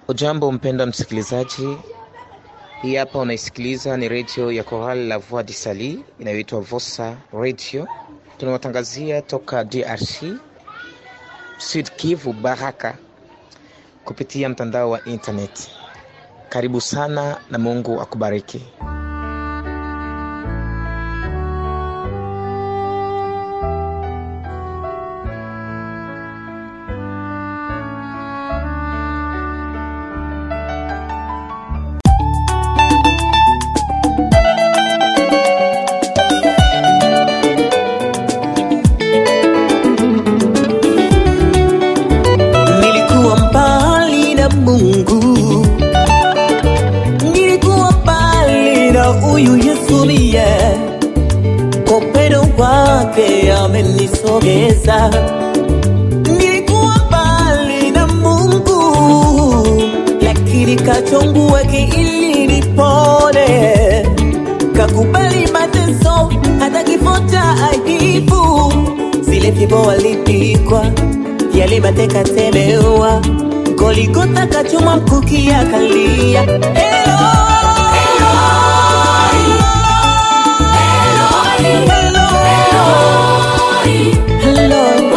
Ujambo mpenda msikilizaji, hii hapa unaisikiliza ni redio ya Chorale La Voix du Sali inayoitwa Vosa Radio. Tunawatangazia toka DRC, Sud Kivu, Baraka, kupitia mtandao wa internet. Karibu sana na Mungu akubariki. Nilikuwa mbali na Mungu, nilikuwa mbali na huyu Yesu liye kwa upendo wake amenisogeza. Nilikuwa mbali na Mungu, lakini kachongua ili nipone, kakubali mateso hata kifo cha aibu, zile fimbo walipikwa yale mateka temewa Goligota kachoma mkuki akalia Eloi, Eloi, Eloi,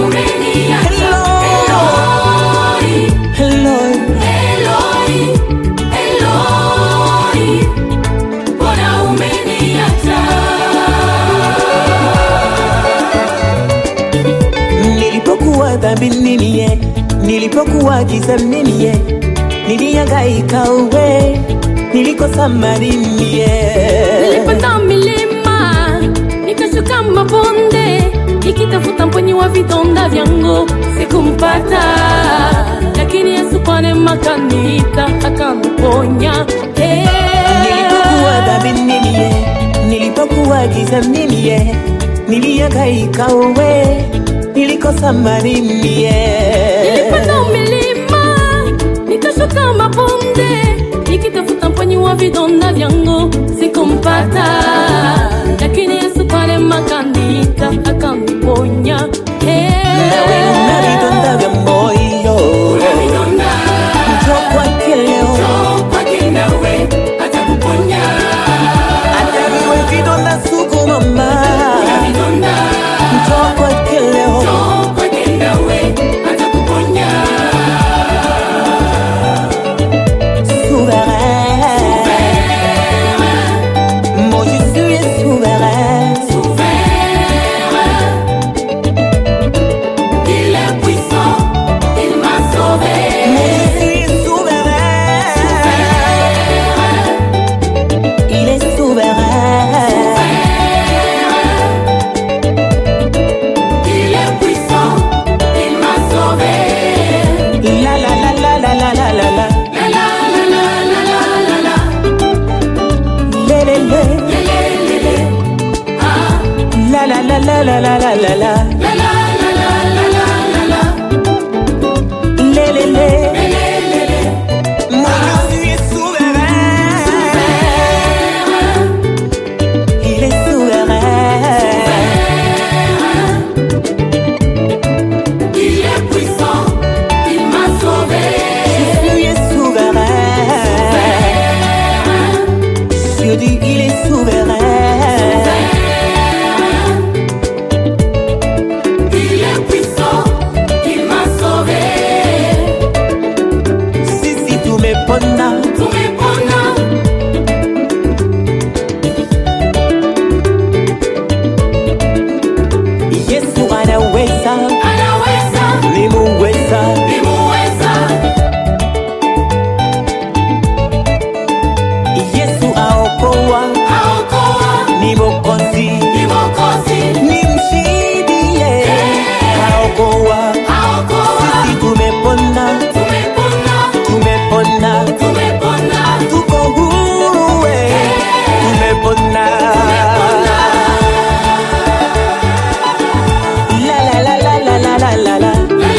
Eloi. Nilipokuwa dhambini mie, nilipokuwa gizani mie, nilihangaika uwe, nilikosa mali mie. Nilipanda milima nikashuka mabonde nikitafuta mponyi wa vidonda vyangu sikumpata, lakini Yesu kwa neema kaniita akaniponya. Hey. Nilipokuwa dhambini mie, nilipokuwa gizani mie, nilihangaika uwe, nilikosa mali mie. Nilipanda milima nikashuka mabonde nikitafuta mponyi wa vidonda vyangu sikumpata, lakini Yesu kwa neema kaniita akaniponya. Hey. Nawe una vidonda vya moyo, njoo kwake leo. Hata iwe vidonda sugu mama, njoo kwake leo. Souverain, moi je suis souverain. Moi je suis souverain. Il est souverain. La la la la la la la la la. Le le le. La la la la la la la la la. Le le le. Moi je suis souverain. Il est souverain. Lui est souverain. Je dis il est souverain. Sisi tumepona, Yesu anaweza, ni muweza. Yesu aokoa, ni mokozi, ni mshindi yeye. Aokoa, sisi tumepona, tumepona, tuko huru we, tumepona. La la la la la la la la la.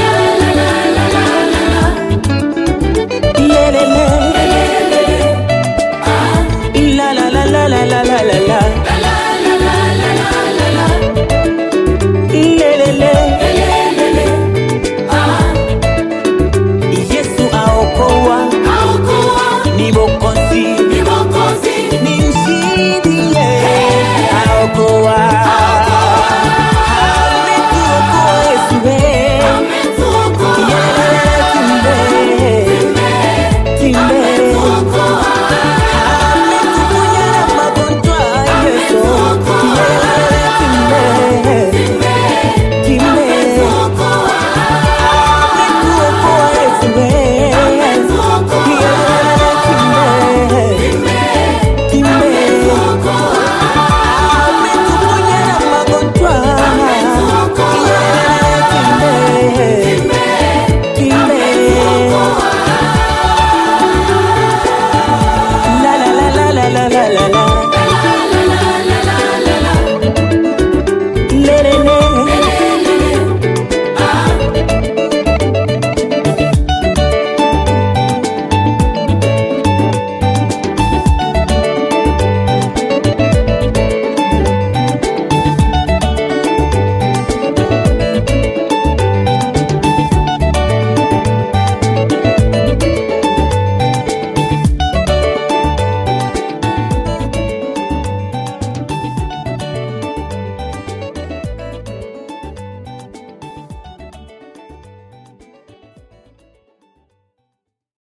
Le le le. La la la la la la la la la.